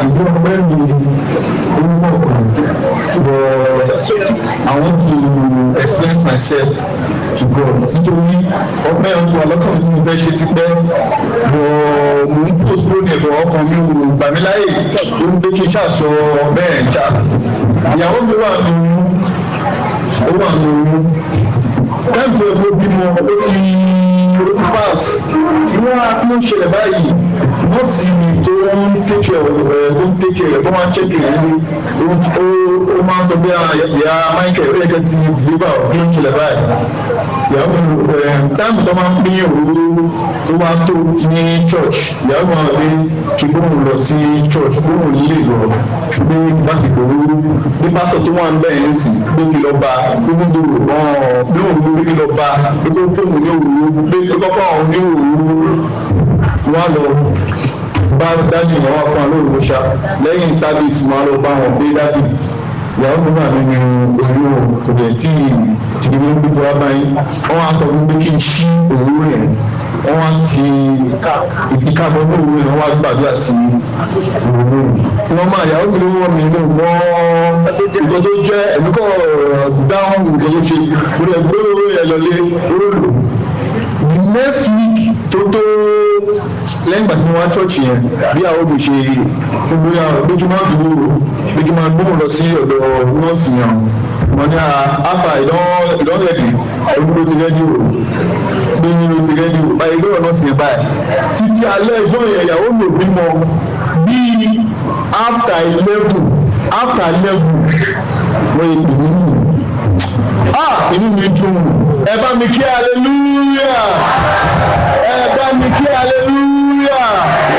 ìlú ọgbẹ́ mi orúkọ kan but I want to express myself to God nítorí ọgbẹ́ ọtún ọlọ́kàn tí mo fẹ́ ṣe ti pẹ́ bọ̀ mo ń postpone ẹ̀bọ̀ ọkàn mi ò gbà mí láyè ó ń gbé kí n ṣàṣọ bẹ́ẹ̀ ṣá ìyàwó mi wà nù ó wà nù táìpù ẹ̀kọ́ bímọ ó ti ó ti pass wọ́n á kí ló ń ṣẹlẹ̀ báyìí nọ́ọ̀sì tó ń tẹ́kẹ̀ ẹ̀ tó ń tẹ́kẹ̀ ẹ̀ tó máa ń ṣẹ́kẹ̀ ẹ̀ ní ó máa ń sọ bí ìyá Michael ó yẹ kẹ́ ti deliver kí ló ń ṣẹlẹ̀ báyìí ìyàwó táìpù tó máa ń pín òróró tó wá tó ní church ìyàwó máa gbé kí gbóhùn lọ sí church gbóhùn nílé lọ gbé láti gbòòrò bí pásítọ̀ tó wà ń bẹ̀rẹ̀ nísìn gbé kí lọ bá gbóhùn dòrò náà gbé òun gbé kí lọ bá gbé kó fóònù ní òwúrò gbé kó fún àwọn ní òwúrò wọn lọ bá dájú ìyàwó fún alóòrò ṣá lẹ́yìn sábìsì wọn lọ bá wọn gbé dájú ìyàwó mi wà nínú oyún kò dẹ̀ tí ìdìbò ń gbégbé wá báyìí wọn á sọ fún mi kí n ṣí òwúrò yẹn wọn wá ti ìfikàbọ̀ ní òwúrò yẹn wọn wá gbàdúrà sí òwúrò yẹn wọn máa yàwó mi ló wọ́n mi nù mọ́ ìgbọ́ tó jẹ́ ẹ̀mí kọ́ dáhùn ìgbọ́ tó ṣe kò dẹ̀ gbé owó yẹn lọlé orólò next week tó tó lẹ́yìn ìgbà tí mo wá church yẹn bí àwọn mi ṣe gbogbo yà lójúmọ́ àdúgbò lójúmọ́ àdúgbò lọ sí ọ̀dọ̀ nọ́ọ̀sì yẹn mo ní àfà ìdánlẹ́dì ẹ̀rú ló ti rẹ́dí o gbẹ̀yìn ló ti rẹ́dí o báyìí lọ́wọ́ nọ́ọ̀sì yẹn báyìí títí alẹ́ ìjọ yẹn ìyàwó mi ò bímọ bíi after eleven after eleven wọ́n yẹ pè mí nù ah inú mi dùn ẹ bá mi kí hallelujah ẹ bá mi kí hallelujah.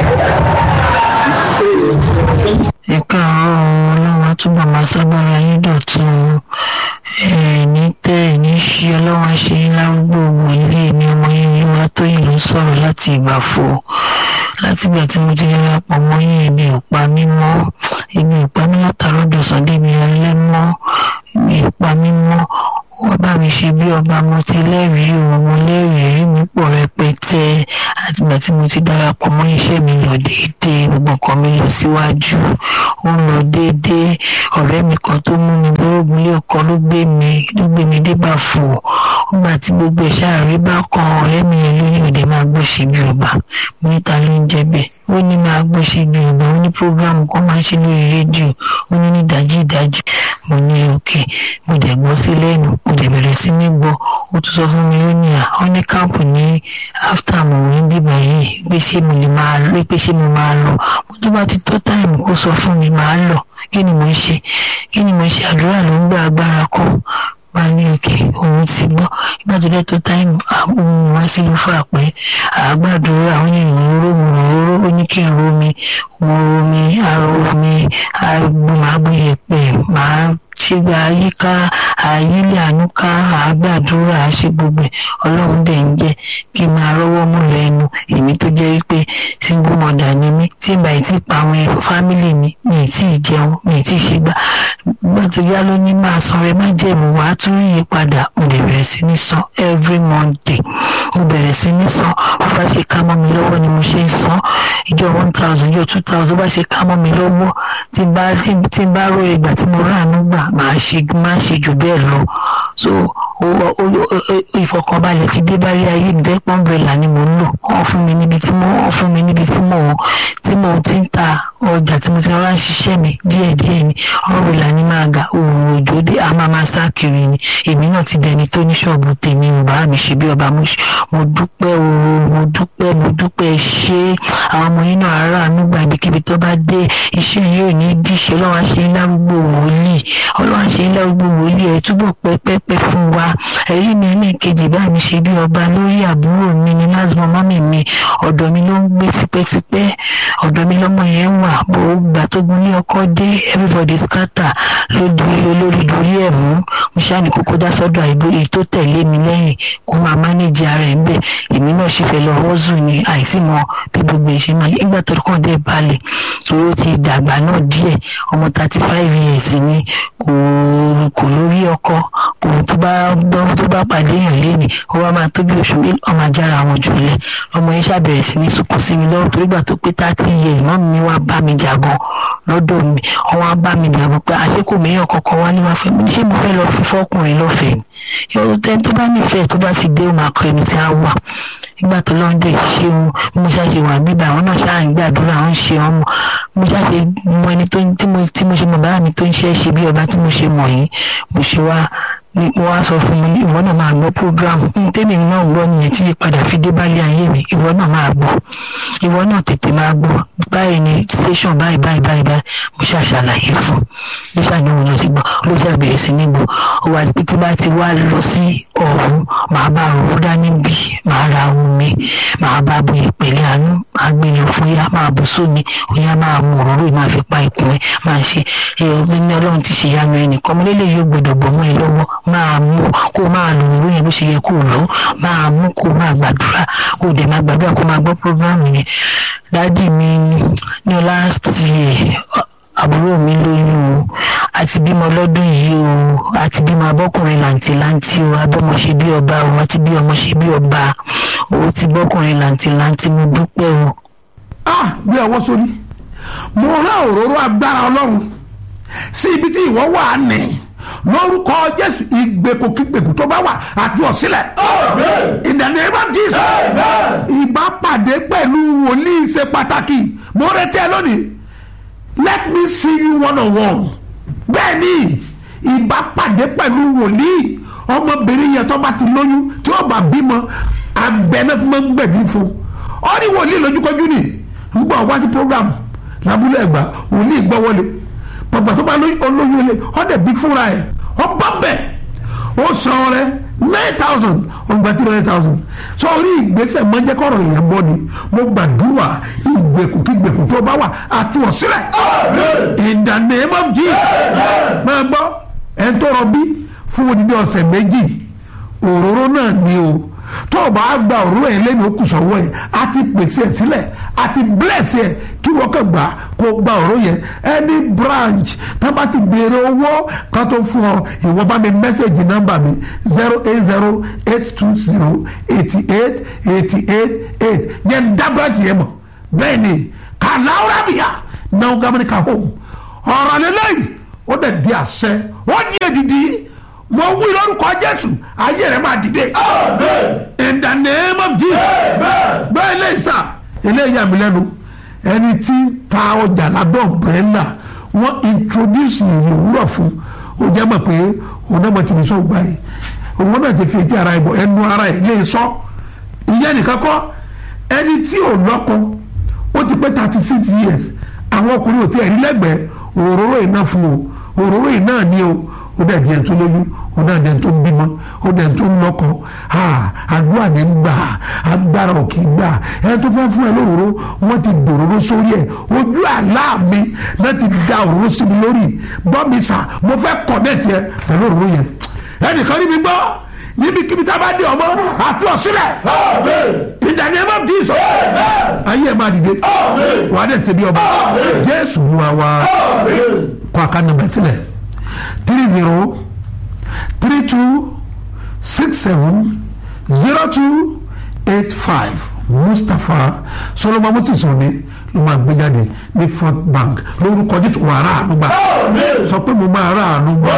ẹ káàárọ̀ ọlọ́run àtúbọ̀ máa sábàrà yín dọ̀tun ẹ̀ẹ́ni tẹ́ ẹ̀ ní ṣí ọlọ́run ṣe ń lárúgbó wòlíì ní ọmọ yín olúwa tó yìí ló sọ̀rọ̀ láti ìgbàfọ̀ láti ìgbà tí mo ti darapọ̀ mọ́ yín ebi ò pa mí mọ́ ebi ò pa mí látàrọ́ dọ̀sán débi alẹ́ mọ́ ebi ò pa mí mọ́ wọ́n bá mi ṣe bí ọba mo ti lẹ́rìí o mo lẹ́rìí rí mi pọ̀ rẹpẹtẹ àtìgbà tí mo ti darapọ̀ mọ́ iṣẹ́ mi lọ déédéé gbogbo nǹkan mi lọ síwájú ó ń lọ déédéé ọ̀rẹ́ mi kan tó mú mi lóògùn ilé ọkọ ló gbé mi ló gbé mi dé bàfò nígbà tí gbogbo ẹ̀ ṣáàrí bá kan ọ̀rẹ́ mi yẹn ló ní òde máa gbọ́ ṣe bí ọba mo ní ta ló ń jẹ bẹ́ẹ̀ ó ní máa gbọ́ ṣe bí ọba ó ní prógráàmù kan máa ń ṣe lórí rédíò ó ní ní ìdájí ìdájí mo ní òkè mo dẹ̀ gbọ́ sí lẹ́nu mo dẹ̀ bẹ̀rẹ̀ sí ní gbọ́ ó tún sọ fún mi ó ní à ó ní káàpù ní áfítà mo rí bíbá yìí pé ṣé mo lè máa rí pé ṣé mo máa lọ mo tó bá ti tó táìmù kó sọ fún mi máa lọ kí ni mo ń ṣe kí ni mo ń ṣe àdúrà ló ń gbà agbára kọ́ wá ní òkè òun ti gbọ́ nígbà tó dẹ́ tó táìmù àwọn wá sí ló fà pé àgbàdúrà àwọn èèyàn róró mo róró ó ní kí n ro mi mo ro mi àrò mi àgbọ̀màgbọ̀yẹ̀pẹ̀ máa ṣe gba àyíká àyílẹ̀ ànúká àgbàdúrà àṣẹ gbogbo ẹ̀ ọlọ́run dẹ̀ ń jẹ́ kí n máa rọ́wọ́ mú lẹ́nu èmi tó jẹ́ wípé single mother ni mí tí ìgbà yìí ti pa àwọn fámìlì mi mi ì tí ì jẹun mi ì tí ì ṣe gbà gbà tó yá ló ní máa san rẹ má jẹ̀mú wàá tún rí ìyípadà mo lè bẹ̀rẹ̀ sí ní san every monday mo bẹ̀rẹ̀ sí ní san bó bá ṣe ká mọ́ mi lọ́wọ́ ni mo ṣe ń san ìjọ one thousand ìjọ two thousand bó bá ṣe ká mọ́ mi lọ́wọ́ tí n bá tí n bá rò ìgbà tí mo ráàánú gbà máa ṣe máa ṣe jù bẹ́ẹ̀ lọ so ìfọkànbalẹ̀ ti dé báyé ayé mi jẹ́ pọ́ńbẹ́là ni mò ń lò wọ́n fún mi níbi tí mo wọ́n fún mi níbi tí mo tí mo ti ń ta ọjà tí mo ti rọra ń ṣiṣẹ́ mi díẹ̀díẹ̀ ni ọ̀rẹ́là ni máa ga òòrùn òjò dé a máa máa sá kiri ni èmi náà ti dẹni tó ní ṣọ́ọ̀bù tèmi ò bá mi ṣe bí ọba mo dúpẹ́ ooo mo dúpẹ́ mo dúpẹ́ ṣé àwọn ọmọ yín náà ará ànúgbà ibikíbi tó bá dé iṣẹ́ yóò ní díṣe ọlọ́wà ṣe ń lárúgbó wòlíì ọlọ́wà ṣe ń lárúgbó wòlíì ẹ̀ túbọ̀ pẹ́pẹ́pẹ́ fún wa ẹ̀rí mi ẹlẹ́ẹ̀kejì bá mi ṣe bí ọba lórí àbúrò mi ní lásìmọ́ mọ́mì mi ọ̀dọ̀ mi ló ń gbé tipẹ́tipẹ́ ọ̀dọ̀ mi lọ́mọ yẹn wà bó gbà tó gun ní ọkọ dé everybody scatter ló di olórí dorí ẹ̀ mú mo ṣáà ní kókó dá sọ́dọ̀ àìbó èyí tó tẹ̀lé mi lẹ́yìn kó máa mánéjì ara ẹ̀ ń bẹ̀ èmi náà sì fẹ́ lọ wọ́ọ̀zù ní àìsí mọ bí gbogbo ẹ̀ ṣe máa lé nígbà tó kàn dé balẹ̀ torí ó ti dàgbà náà díẹ̀ ọmọ thirty five years ni kò kò lórí ọkọ kò tó bá tó bá pàdé èèyàn léni ó wá máa tó bí oṣù mélòó ọmọ ajára àwọn jùlẹ ọmọ yẹn ṣàbẹ̀rẹ̀ sí ní sunkún sí mi lọ́wọ́ torí gbà tó pé thirty years mọ́ mi wá bá mi jà gan lọ́dọ̀ mi ọwọ́n á bá mi dàgbọ́ pé àṣekò mìíràn kankan wá ní wàá fẹ́ mi ṣé mo fẹ́ lọ fi fọ́kùnrin lọ́fẹ̀ẹ́ ni yóò tẹ́ tó bá nífẹ̀ẹ́ tó bá ti dé ó máa kọ ẹni tí a wà nígbà tó lọ́n dé ṣeun bí mo ṣáà ṣe wà bíbá àwọn náà ṣáà ń gbàdúrà ń ṣe wọn mọ mo ṣáà ṣe mọ ẹni tó tí mo tí mo ṣe mọ bàbá mi tó ń ṣe é ṣe bí ọba tí mo ṣe mọ̀ yìí mo ṣe wá ni mo wá sọ fún mi ìwọ náà máa gbọ́ program ní tèmi náà gbọ́ nìyẹn tí ìpadà fi dé bálé ayé mi ìwọ náà máa gbọ́ ìwọ náà tètè máa gbọ́ báyìí ni station báyìí báyìí báyìí báyìí mo ṣáà ṣàlàyé fún bí ṣàníwò náà ti gbọ́ ló ṣáà bẹ̀rẹ̀ sí ní gbọ́ ó wà pé tí bá ti wá lọ sí ọ̀hún màá bá òwú dání bí màá ra omi màá bá bu ìpèlè àánú màá gbé lọ fún yá máa bù sómi òyà máa mú òróró máa fi pa ikùn ẹ máa ṣe ẹ ní ọlọ́run ti ṣe yanu ẹnìkan mo lélẹ̀ yóò gbọdọ̀ bọ̀ mọ́ ẹ lọ́wọ́ máa mú kó máa lò òróró yẹn bó ṣe yẹ kó lò ó máa mú kó máa gbàdúrà kó dẹ̀ máa gbàdúrà kó máa gbọ́ prógrámù yẹn dádì mi ní last year àbúrò mi lóyún o àti bímọ lọ́dún yìí o àti bímọ abọ́kùnrin làǹtìlanti o abọ́mọ ṣe bí ọba o àti bí ọmọ ṣe bí ọba o ti bọ́kùnrin làǹtìlanti mo dúpẹ́ o. ah bí ọwọ́ sórí mo rán òróró agbára ọlọ́run sí ibi tí ìwọ wà á nì lórúkọ jésù ìgbèkùkígbèkù tó bá wà àti ọ̀sílẹ̀ in the name of jesus ìbápàdé pẹ̀lú wòlíì ṣe pàtàkì mo retí ẹ lónìí let me see you one on one bẹ́ẹ̀ ni ìbápàdé pẹ̀lú wòlíì ọmọbìnrin yẹn tó bá ti lóyún tí ó bá bímọ abẹ́nẹ́ fún mọ́ ń gbẹ̀bí fún ọ ní wòlíì lójúkọjú ni ń gbọ́ wá sí program lábúlé ẹ̀gbá wòlíì gbọ́ wọlé pàgbà tó bá olóyún ilé ọ̀dẹ̀ bí fúnra ẹ̀ ọba bẹ̀ ó san rẹ nine thousand ọgbà tí nine thousand sọ orí ìgbésẹ̀ mọ́jẹ́kọ̀rọ̀ èèyàn gbọ́ ni mo gbàdúrà ìgbèkùkígbèkù tó bá wà àti ọ̀sílẹ̀ in the name of Jesus máa gbọ́ ẹ̀ ń tọrọ bí fún odidi ọ̀sẹ̀ méjì òróró náà ni o tó o bá gba òróró yẹn lẹ́nu okùn sọ̀wọ́ yẹn a ti pèsè ẹ̀ sílẹ̀ a ti bless ẹ̀ kí wọ́n kàn gbà kó o gba òróró yẹn any branch tá a bá ti béèrè owó kan tó fún ọ ìwọ bá mi mẹ́sẹ̀gì nọ́mbà mi zero eight zero eight two zero eighty eight eighty eight eight yẹn dá branch yẹn mọ̀ bẹ́ẹ̀ ni kàláwúrà bìyà náà gàmínì ká home ọ̀rọ̀ lélẹ́yìn ó dẹ̀ di àṣẹ ó di èdìdì mo wí lórúkọ jésù ayé rẹ máa dìde. in the name of jesus. bẹ́ẹ̀ lè sà eléyìí àmì lẹ́nu ẹni tí ta ọjà lábẹ́ ọ̀brẹ́là wọ́n introduce ìrìn òwúrọ̀ fún ó jẹ́ mọ̀ pé òun náà mọ̀ tí ní sọ gbà yìí òun náà ti fi etí ara ìbọ̀ ẹnu ara ẹ̀ lè sọ ìyẹn nìkan kọ́ ẹni tí ò lọ́kọ ó ti pé thirty six years àwọn ọkùnrin ò tí ẹ̀ rí lẹ́gbẹ̀ẹ́ òróró iná fún o òróró iná ni o ó dẹ̀ díẹ̀ tó lóyún ó dẹ̀ díẹ̀ tó ń bímọ ó dẹ̀ tó ń lọ́kọ àdúrà ní gbà agbára ò kì í gbà ẹni tó fẹ́ fún ẹ lóróró wọ́n ti dòróró sórí ẹ̀ ojú àlá mi láti da òróró sí mi lórí gbọ́ mi sà mo fẹ́ kọ̀nẹ́ẹ̀tì ẹ pẹ̀lú òróró yẹn ẹnìkan níbi gbọ́ níbikíbi tá a bá dé ọmọ àti ọ̀sílẹ̀ ìdàní ẹ má bí sọ ayé ẹ má dìde wà á dẹ̀ ṣe bí ọba jésù ní wa wá kọ́ àkànnàmẹ́ sílẹ̀ three zero three two six seven zero two eight five mustapha solomon moses òní ló máa gbé jáde ní front bank lórúkọ jésù wà á ráàánú gbà sọ pé mo máa ráàánú gbà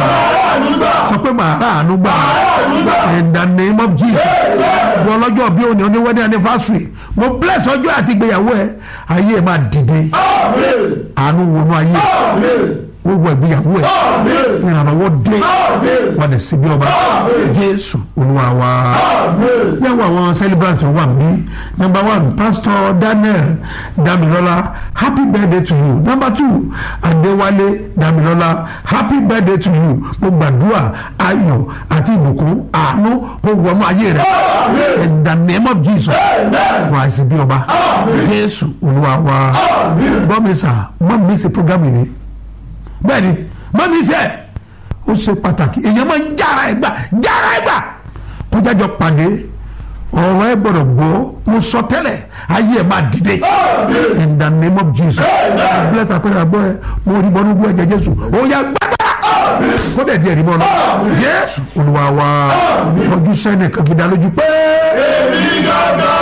sọ pé màá ráàánú gbà in the name of jesus bí ọlọ́jọ́ bí òní oní wedding anniversary mo bless ọjọ́ àti ìgbéyàwó ẹ ayé ẹ máa dìde àánú wọnú ayé wọ́wọ́ ìgbéyàwó ẹ̀ ìrànlọ́wọ́ dé wọ́n lè síbi ọba jésù olúwa wa yàwó àwọn celebrant wà mí number one pastor daniel damilola happy birthday to you number two adéwálé damilola happy birthday to you mo gbàdúrà ayọ̀ àti ìbùkún àánú kó wọnú ayé rẹ in the name of jesus wà á síbi ọba jésù olúwa wa bọ́mísà mọ́ mi sí program yìí bẹ́ẹ̀ni mọ́mí sẹ́ ó ṣe pàtàkì èèyàn máa ń jára ẹ̀ gbà jára ẹ̀ gbà kó jájọ pàdé ọ̀rọ̀ ẹ̀ gbọ́dọ̀ gbọ́ mo sọ tẹ́lẹ̀ ayé ẹ̀ máa dìde in the name of jesus bless apẹ̀rẹ̀ àgbọ̀ ẹ̀ mo rí bọ́nú gbọ́ ẹ̀jẹ̀ jésù ó yá gbàgbà kó dẹ̀ di ẹ̀rí mọ́ lọ jésù olúwa wa ọdún sẹ́ni kan fi dá lójú pé. èmi gángan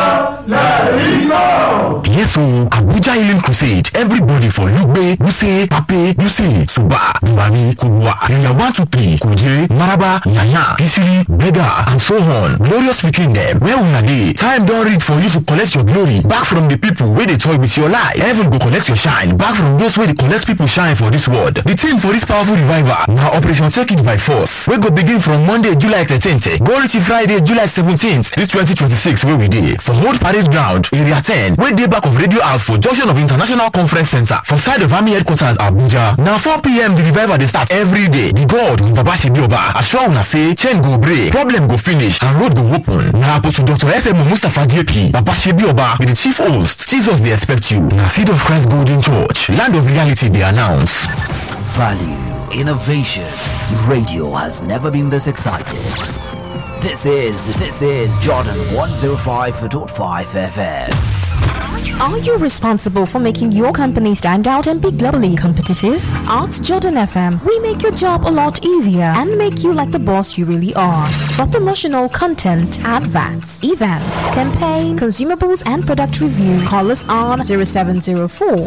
lẹ́rìí náà. Yes, so Abuja Healing Crusade. Everybody for Lugbe, Wuse, Pape, Yuse, Suba, Duwari, Kubwa, Area 123, Kuje, Maraba, Yaya, Kisiri, Bega, and so on. Glorious speaking them. Where una dey? Time don reach for you to collect your glory back from the people wey dey toy with your life. Heaven go collect your shine back from those wey dey collect people shine for this world. The theme for this powerful revival na Operation Take It by Force wey go begin from Monday, July 13th go reach Friday, July 17th this 2026 wey we dey for Old Parade Ground, Area 10 wey dey back of Radio House for junction of International Conference Center for side of Army Headquarters Abuja. Na 4pm the revival dey start every day. The God Baba Shebioba assure una say chain go break, problem go finish and road go open. Na Apostle Dr. S.M. Mustapha JP, Baba Shebioba be the chief host. Jesus dey expect you. Na Seed of Christ Golden Church, land of reality dey announce. Value, innovation. Radio has never been this excited. This is this is Jordan 105.5 FM. Are you responsible for making your company stand out and be globally competitive? At Jordan FM, we make your job a lot easier and make you like the boss you really are. For promotional content, adverts, events, campaign, consumables, and product review, call us on 0704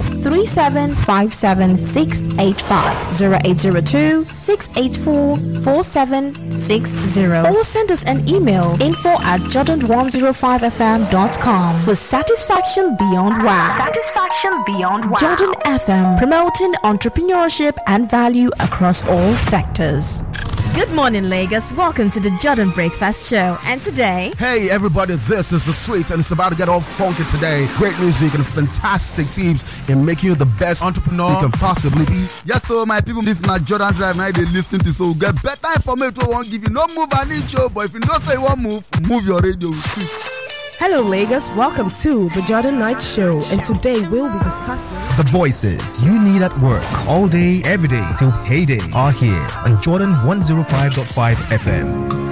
3757685, 0802 684 4760, or send us an email info at jordan105fm.com for satisfaction beyond wow. Satisfaction beyond wow. Jordan FM, promoting entrepreneurship and value across all sectors. Good morning, Lagos. Welcome to the Jordan Breakfast Show. And today, Hey everybody, this is the Sweets and it's about to get all funky today. Great music and fantastic teams in making you the best entrepreneur you can possibly be. Yes, so my people, this na Jordan Drive now they listen to so we get better information we won't give you. No move an inch, oh, but if you don't say you won't move, move your radio. Hello, Lagos. Welcome to the Jordan Night Show, and today we'll be discussing. The voices you need at work all day, every day till payday are here on Jordan 105.5 FM.